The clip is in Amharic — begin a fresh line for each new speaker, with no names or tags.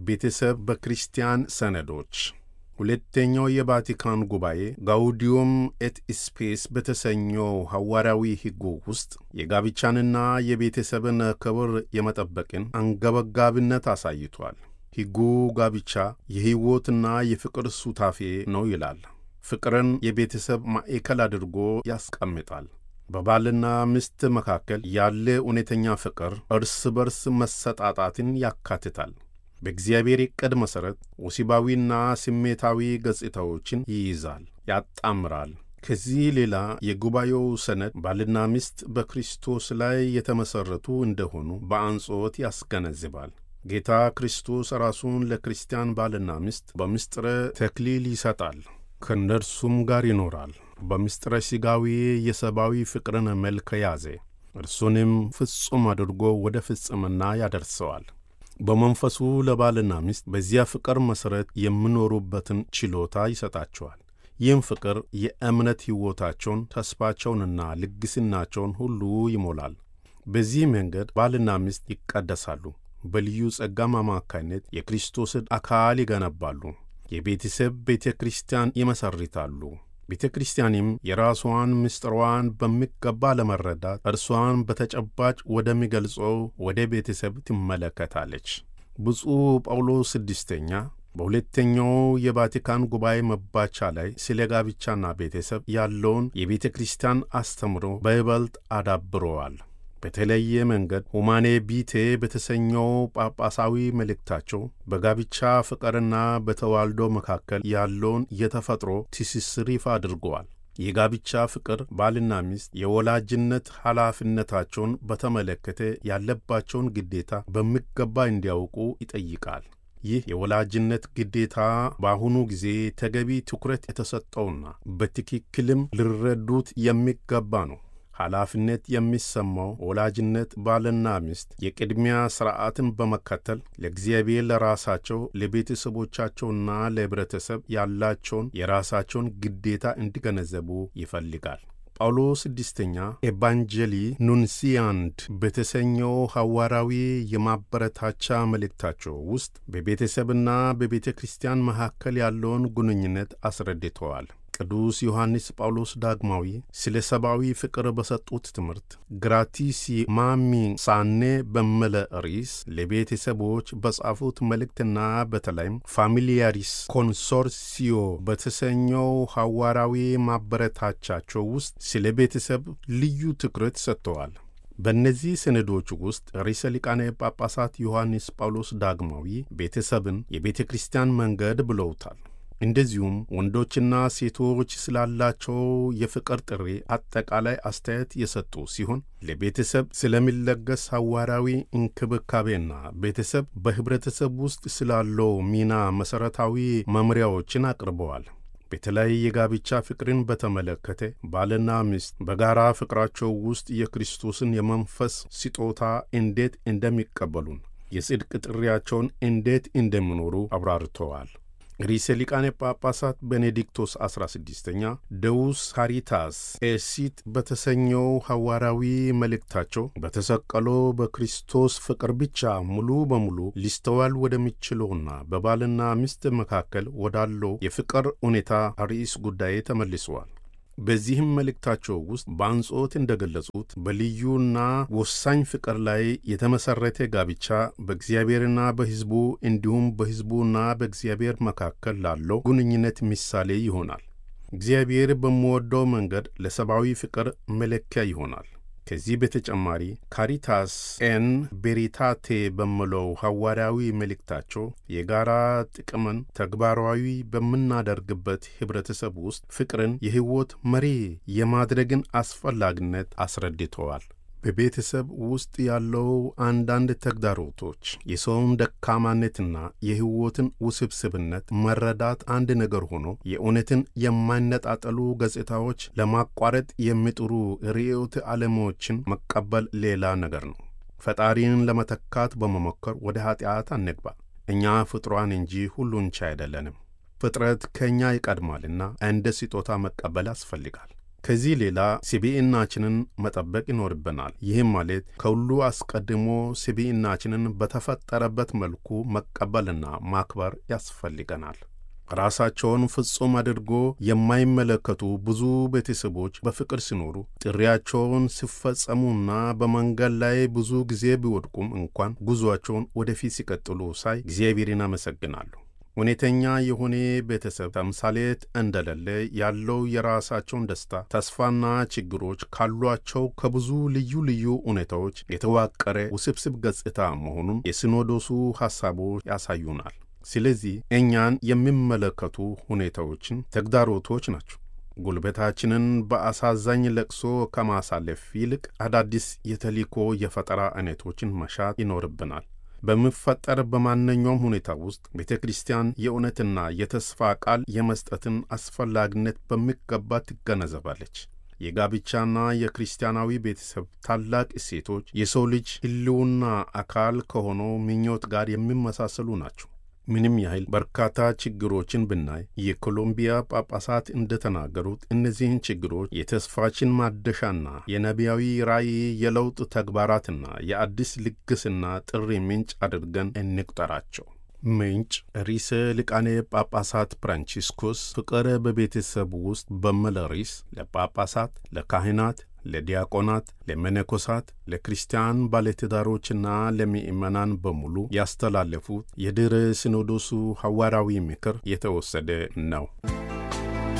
ቤተሰብ በክርስቲያን ሰነዶች ሁለተኛው የቫቲካን ጉባኤ ጋውዲዮም ኤት ስፔስ በተሰኘው ሐዋርያዊ ሕጉ ውስጥ የጋብቻንና የቤተሰብን ክብር የመጠበቅን አንገበጋቢነት አሳይቷል። ሕጉ ጋብቻ የሕይወትና የፍቅር ሱታፌ ነው ይላል። ፍቅርን የቤተሰብ ማዕከል አድርጎ ያስቀምጣል። በባልና ሚስት መካከል ያለ እውነተኛ ፍቅር እርስ በርስ መሰጣጣትን ያካትታል። በእግዚአብሔር ዕቅድ መሠረት ወሲባዊና ስሜታዊ ገጽታዎችን ይይዛል፣ ያጣምራል። ከዚህ ሌላ የጉባኤው ሰነድ ባልና ሚስት በክርስቶስ ላይ የተመሠረቱ እንደሆኑ በአጽንዖት ያስገነዝባል። ጌታ ክርስቶስ ራሱን ለክርስቲያን ባልና ሚስት በምስጢረ ተክሊል ይሰጣል፣ ከእነርሱም ጋር ይኖራል። በምስጢረ ሥጋዊ የሰብአዊ ፍቅርን መልክ ያዘ፣ እርሱንም ፍጹም አድርጎ ወደ ፍጽምና ያደርሰዋል። በመንፈሱ ለባልና ሚስት በዚያ ፍቅር መሠረት የሚኖሩበትን ችሎታ ይሰጣቸዋል። ይህም ፍቅር የእምነት ሕይወታቸውን፣ ተስፋቸውንና ልግስናቸውን ሁሉ ይሞላል። በዚህ መንገድ ባልና ሚስት ይቀደሳሉ። በልዩ ጸጋም አማካይነት የክርስቶስን አካል ይገነባሉ። የቤተሰብ ቤተ ክርስቲያን ይመሰርታሉ። ቤተ ክርስቲያንም የራሷን ምስጢሯን በሚገባ ለመረዳት እርሷን በተጨባጭ ወደሚገልጸው ወደ ቤተሰብ ትመለከታለች። ብፁዕ ጳውሎስ ስድስተኛ በሁለተኛው የቫቲካን ጉባኤ መባቻ ላይ ስለ ጋብቻና ቤተሰብ ያለውን የቤተ ክርስቲያን አስተምሮ በይበልጥ አዳብረዋል። በተለየ መንገድ ሁማኔ ቢቴ በተሰኘው ጳጳሳዊ መልእክታቸው በጋብቻ ፍቅርና በተዋልዶ መካከል ያለውን የተፈጥሮ ትስስር ይፋ አድርገዋል። የጋብቻ ፍቅር ባልና ሚስት የወላጅነት ኃላፊነታቸውን በተመለከተ ያለባቸውን ግዴታ በሚገባ እንዲያውቁ ይጠይቃል። ይህ የወላጅነት ግዴታ በአሁኑ ጊዜ ተገቢ ትኩረት የተሰጠውና በትክክልም ሊረዱት የሚገባ ነው። ኃላፊነት የሚሰማው ወላጅነት ባልና ሚስት የቅድሚያ ሥርዓትን በመከተል ለእግዚአብሔር፣ ለራሳቸው፣ ለቤተሰቦቻቸውና ለኅብረተሰብ ያላቸውን የራሳቸውን ግዴታ እንዲገነዘቡ ይፈልጋል። ጳውሎስ ስድስተኛ ኤቫንጀሊ ኑንሲያንድ በተሰኘው ሐዋርያዊ የማበረታቻ መልእክታቸው ውስጥ በቤተሰብና በቤተ ክርስቲያን መካከል ያለውን ግንኙነት አስረድተዋል። ቅዱስ ዮሐንስ ጳውሎስ ዳግማዊ ስለ ሰብአዊ ፍቅር በሰጡት ትምህርት ግራቲሲ ማሚ ሳኔ በመለ ርዕስ ለቤተሰቦች በጻፉት መልእክትና በተለይም ፋሚሊያሪስ ኮንሶርሲዮ በተሰኘው ሐዋርያዊ ማበረታቻቸው ውስጥ ስለ ቤተሰብ ልዩ ትኩረት ሰጥተዋል። በእነዚህ ሰነዶች ውስጥ ርዕሰ ሊቃነ ጳጳሳት ዮሐንስ ጳውሎስ ዳግማዊ ቤተሰብን የቤተ ክርስቲያን መንገድ ብለውታል። እንደዚሁም ወንዶችና ሴቶች ስላላቸው የፍቅር ጥሪ አጠቃላይ አስተያየት የሰጡ ሲሆን ለቤተሰብ ስለሚለገስ ሐዋርያዊ እንክብካቤና ቤተሰብ በኅብረተሰብ ውስጥ ስላለው ሚና መሠረታዊ መምሪያዎችን አቅርበዋል። በተለይ የጋብቻ ፍቅርን በተመለከተ ባልና ሚስት በጋራ ፍቅራቸው ውስጥ የክርስቶስን የመንፈስ ስጦታ እንዴት እንደሚቀበሉን የጽድቅ ጥሪያቸውን እንዴት እንደሚኖሩ አብራርተዋል። ርዕሰ ሊቃነ ጳጳሳት ቤኔዲክቶስ 16ኛ ደውስ ካሪታስ ኤሲት በተሰኘው ሐዋርያዊ መልእክታቸው በተሰቀለው በክርስቶስ ፍቅር ብቻ ሙሉ በሙሉ ሊስተዋል ወደሚችለውና በባልና ሚስት መካከል ወዳለው የፍቅር ሁኔታ ርዕስ ጉዳይ ተመልሰዋል። በዚህም መልእክታቸው ውስጥ በአጽንዖት እንደገለጹት በልዩና ወሳኝ ፍቅር ላይ የተመሠረተ ጋብቻ በእግዚአብሔርና በሕዝቡ እንዲሁም በሕዝቡና በእግዚአብሔር መካከል ላለው ግንኙነት ምሳሌ ይሆናል። እግዚአብሔር በሚወደው መንገድ ለሰብአዊ ፍቅር መለኪያ ይሆናል። ከዚህ በተጨማሪ ካሪታስ ኤን ቤሪታቴ በሚለው ሐዋርያዊ መልእክታቸው የጋራ ጥቅምን ተግባራዊ በምናደርግበት ኅብረተሰብ ውስጥ ፍቅርን የሕይወት መሪ የማድረግን አስፈላጊነት አስረድተዋል። በቤተሰብ ውስጥ ያለው አንዳንድ ተግዳሮቶች የሰውን ደካማነትና የሕይወትን ውስብስብነት መረዳት አንድ ነገር ሆኖ የእውነትን የማይነጣጠሉ ገጽታዎች ለማቋረጥ የሚጥሩ ርዕዮተ ዓለሞችን መቀበል ሌላ ነገር ነው። ፈጣሪን ለመተካት በመሞከር ወደ ኀጢአት አንግባ። እኛ ፍጥሯን እንጂ ሁሉን ቻይ አይደለንም። ፍጥረት ከእኛ ይቀድማልና እንደ ስጦታ መቀበል ያስፈልጋል። ከዚህ ሌላ ስብዕናችንን መጠበቅ ይኖርብናል። ይህም ማለት ከሁሉ አስቀድሞ ስብዕናችንን በተፈጠረበት መልኩ መቀበልና ማክበር ያስፈልገናል። ራሳቸውን ፍጹም አድርጎ የማይመለከቱ ብዙ ቤተሰቦች በፍቅር ሲኖሩ ጥሪያቸውን ሲፈጸሙና በመንገድ ላይ ብዙ ጊዜ ቢወድቁም እንኳን ጉዞአቸውን ወደፊት ሲቀጥሉ ሳይ እግዚአብሔርን አመሰግናለሁ። እውነተኛ የሆነ ቤተሰብ ተምሳሌት እንደሌለ ያለው የራሳቸውን ደስታ፣ ተስፋና ችግሮች ካሏቸው ከብዙ ልዩ ልዩ ሁኔታዎች የተዋቀረ ውስብስብ ገጽታ መሆኑን የሲኖዶሱ ሐሳቦች ያሳዩናል። ስለዚህ እኛን የሚመለከቱ ሁኔታዎችን ተግዳሮቶች ናቸው። ጉልበታችንን በአሳዛኝ ለቅሶ ከማሳለፍ ይልቅ አዳዲስ የተልእኮ የፈጠራ አይነቶችን መሻት ይኖርብናል። በሚፈጠር በማንኛውም ሁኔታ ውስጥ ቤተ ክርስቲያን የእውነትና የተስፋ ቃል የመስጠትን አስፈላጊነት በሚገባ ትገነዘባለች። የጋብቻና የክርስቲያናዊ ቤተሰብ ታላቅ እሴቶች የሰው ልጅ ሕልውና አካል ከሆነው ምኞት ጋር የሚመሳሰሉ ናቸው። ምንም ያህል በርካታ ችግሮችን ብናይ የኮሎምቢያ ጳጳሳት እንደተናገሩት እነዚህን ችግሮች የተስፋችን ማደሻና የነቢያዊ ራእይ የለውጥ ተግባራትና የአዲስ ልግስና ጥሪ ምንጭ አድርገን እንቁጠራቸው። ምንጭ ርዕሰ ሊቃነ ጳጳሳት ፍራንቺስኮስ ፍቅር በቤተሰብ ውስጥ በሚል ርዕስ ለጳጳሳት፣ ለካህናት ለዲያቆናት፣ ለመነኮሳት፣ ለክርስቲያን ባለትዳሮችና ለምእመናን በሙሉ ያስተላለፉት የድኅረ ሲኖዶሱ ሐዋርያዊ ምክር የተወሰደ ነው።